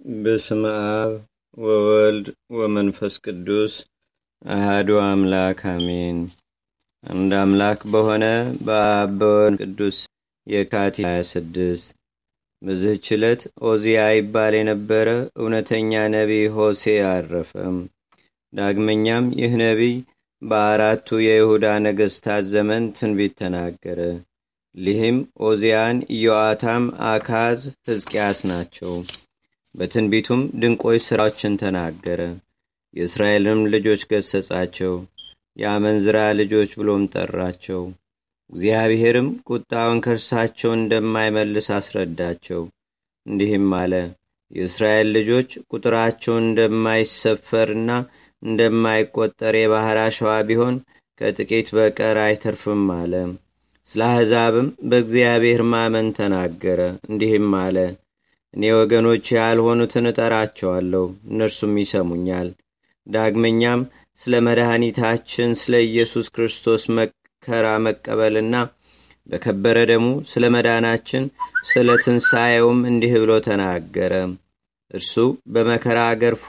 በስመ አብ ወወልድ ወመንፈስ ቅዱስ አህዱ አምላክ አሜን። አንድ አምላክ በሆነ በአብ በወልድ ቅዱስ የካቲት 26 በዚህች ዕለት ኦዚያ ይባል የነበረ እውነተኛ ነቢይ ሆሴ አረፈም። ዳግመኛም ይህ ነቢይ በአራቱ የይሁዳ ነገሥታት ዘመን ትንቢት ተናገረ። ሊህም ኦዚያን፣ ኢዮአታም፣ አካዝ፣ ሕዝቅያስ ናቸው። በትንቢቱም ድንቆች ሥራዎችን ተናገረ። የእስራኤልንም ልጆች ገሰጻቸው፣ የአመንዝራ ልጆች ብሎም ጠራቸው። እግዚአብሔርም ቁጣውን ከእርሳቸው እንደማይመልስ አስረዳቸው። እንዲህም አለ፣ የእስራኤል ልጆች ቁጥራቸው እንደማይሰፈርና እንደማይቆጠር የባሕር አሸዋ ቢሆን ከጥቂት በቀር አይተርፍም አለ። ስለ አሕዛብም በእግዚአብሔር ማመን ተናገረ። እንዲህም አለ፣ እኔ ወገኖች ያልሆኑትን እጠራቸዋለሁ፣ እነርሱም ይሰሙኛል። ዳግመኛም ስለ መድኃኒታችን ስለ ኢየሱስ ክርስቶስ መከራ መቀበልና በከበረ ደሙ ስለ መዳናችን ስለ ትንሣኤውም እንዲህ ብሎ ተናገረ። እርሱ በመከራ ገርፎ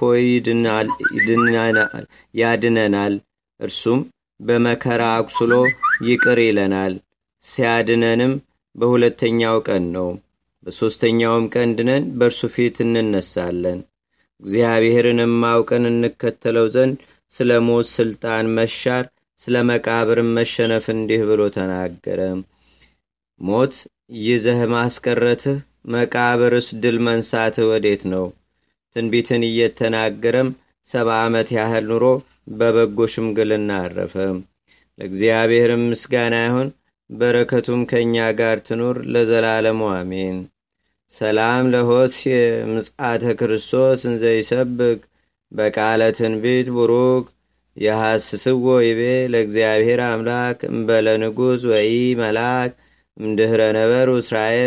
ያድነናል። እርሱም በመከራ አቁስሎ ይቅር ይለናል። ሲያድነንም በሁለተኛው ቀን ነው። በሦስተኛውም ቀን ድነን በእርሱ ፊት እንነሳለን። እግዚአብሔርንም አውቀን እንከተለው ዘንድ ስለ ሞት ሥልጣን መሻር፣ ስለ መቃብርም መሸነፍ እንዲህ ብሎ ተናገረ። ሞት ይዘህ ማስቀረትህ፣ መቃብርስ ድል መንሳትህ ወዴት ነው? ትንቢትን እየተናገረም ሰባ ዓመት ያህል ኑሮ በበጎ ሽምግልና አረፈ። ለእግዚአብሔርም ምስጋና ይሁን፣ በረከቱም ከእኛ ጋር ትኑር ለዘላለሙ አሜን። ሰላም ለሆስየ ምጽአተ ክርስቶስ እንዘይሰብክ በቃለ ትንቢት ቡሩክ የሐስስዎ ይቤ ለእግዚአብሔር አምላክ እምበለ ንጉሥ ወኢ መልአክ እምድኅረ ነበሩ እስራኤል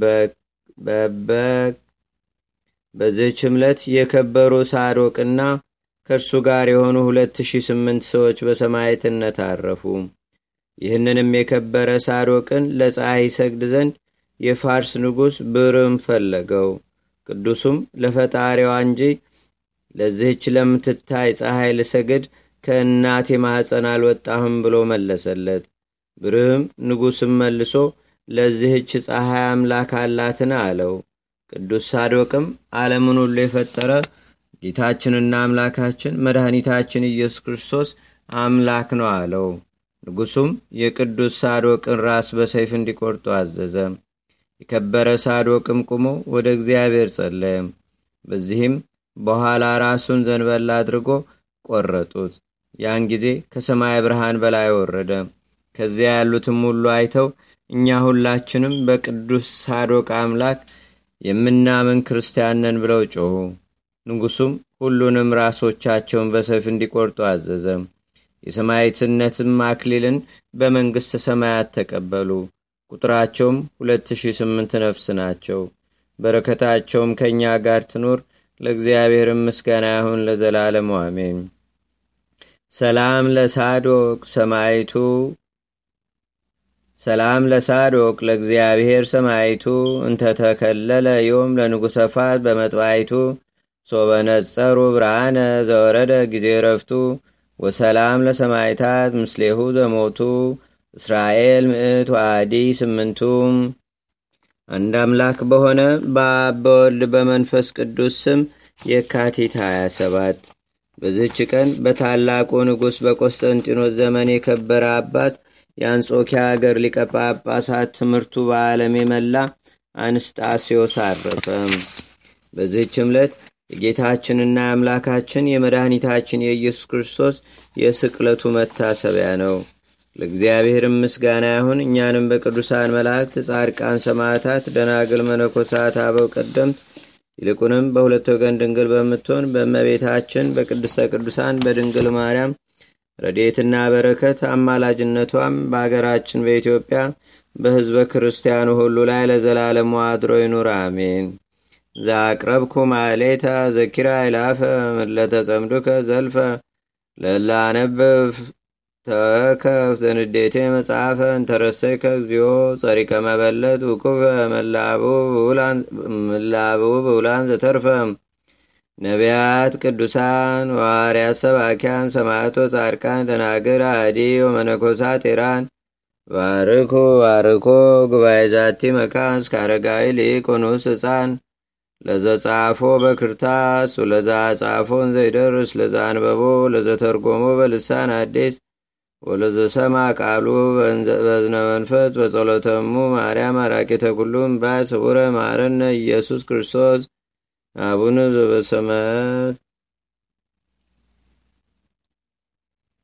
በበክ በዚህች ዕለት የከበሩ ሳዶቅና ከእርሱ ጋር የሆኑ ሁለት ሺህ ስምንት ሰዎች በሰማዕትነት አረፉ። ይህንንም የከበረ ሳዶቅን ለፀሐይ ይሰግድ ዘንድ የፋርስ ንጉሥ ብርም ፈለገው። ቅዱሱም ለፈጣሪዋ እንጂ ለዚህች ለምትታይ ፀሐይ ልሰግድ ከእናቴ ማኅፀን አልወጣሁም ብሎ መለሰለት። ብርህም ንጉሥም መልሶ ለዚህች ፀሐይ አምላክ አላትን አለው። ቅዱስ ሳዶቅም ዓለምን ሁሉ የፈጠረ ጌታችንና አምላካችን መድኃኒታችን ኢየሱስ ክርስቶስ አምላክ ነው አለው። ንጉሡም የቅዱስ ሳዶቅን ራስ በሰይፍ እንዲቆርጡ አዘዘ። የከበረ ሳዶቅም ቁሞ ወደ እግዚአብሔር ጸለየ። በዚህም በኋላ ራሱን ዘንበል አድርጎ ቆረጡት። ያን ጊዜ ከሰማይ ብርሃን በላይ ወረደ። ከዚያ ያሉትም ሁሉ አይተው እኛ ሁላችንም በቅዱስ ሳዶቅ አምላክ የምናምን ክርስቲያን ነን ብለው ጮኹ። ንጉሡም ሁሉንም ራሶቻቸውን በሰይፍ እንዲቆርጡ አዘዘ። የሰማዕትነትም አክሊልን በመንግሥተ ሰማያት ተቀበሉ። ቁጥራቸውም ሁለት ሺህ ስምንት ነፍስ ናቸው። በረከታቸውም ከእኛ ጋር ትኑር። ለእግዚአብሔርም ምስጋና ይሁን ለዘላለሙ አሜን። ሰላም ለሳዶቅ ሰማይቱ ሰላም ለሳዶቅ ለእግዚአብሔር ሰማይቱ እንተተከለለ ዮም ለንጉሰ ፋት በመጥባይቱ ሶበነጸሩ ብርሃነ ዘወረደ ጊዜ ረፍቱ ወሰላም ለሰማይታት ምስሌሁ ዘሞቱ እስራኤል ምዕት ዋዲ ስምንቱ አንድ አምላክ በሆነ በአብ በወልድ በመንፈስ ቅዱስ ስም የካቲት 27 በዚህች ቀን በታላቁ ንጉሥ በቆስጠንጢኖስ ዘመን የከበረ አባት የአንጾኪያ አገር ሊቀ ጳጳሳት ትምህርቱ በዓለም የመላ አንስጣሴዎስ አረፈ። በዚህች ዕለት የጌታችንና የአምላካችን የመድኃኒታችን የኢየሱስ ክርስቶስ የስቅለቱ መታሰቢያ ነው። ለእግዚአብሔርም ምስጋና ይሁን። እኛንም በቅዱሳን መላእክት፣ ጻድቃን፣ ሰማዕታት፣ ደናግል፣ መነኮሳት፣ አበው ቀደምት ይልቁንም በሁለት ወገን ድንግል በምትሆን በእመቤታችን በቅድስተ ቅዱሳን በድንግል ማርያም ረድኤትና በረከት አማላጅነቷም በአገራችን በኢትዮጵያ በሕዝበ ክርስቲያኑ ሁሉ ላይ ለዘላለሙ አድሮ ይኑር፣ አሜን። ዛቅረብኩ ማሌታ ዘኪራ ይላፈ ለተጸምዱከ ዘልፈ ለላነብብ ተወከፍ ዘንዴቴ መጽሐፈ እንተረሰይከ እግዚኦ ጸሪቀ መበለት ውኩፈ መላቡ ብውላን ዘተርፈ ነቢያት፣ ቅዱሳን፣ ዋርያት፣ ሰባኪያን፣ ሰማዕቶ፣ ጻድቃን፣ ደናግል፣ አዲ ወመነኮሳት ኢራን ባርኩ ባርኮ ጉባኤ ዛቲ መካን እስከ አረጋዊ ሊቅ ወንኡስ ሕፃን ለዘጻፎ በክርታስ ወለዛ ጻፎን ዘይደርስ ለዛ አንበቦ ለዘተርጎሞ በልሳን አዲስ ወለዘሰማ ቃሉ በዝነ መንፈስ በጸሎተሙ ማርያም አራቂተ ኩሉም ባይ ስቡረ ማረነ ኢየሱስ ክርስቶስ አቡነ ዘበሰማያት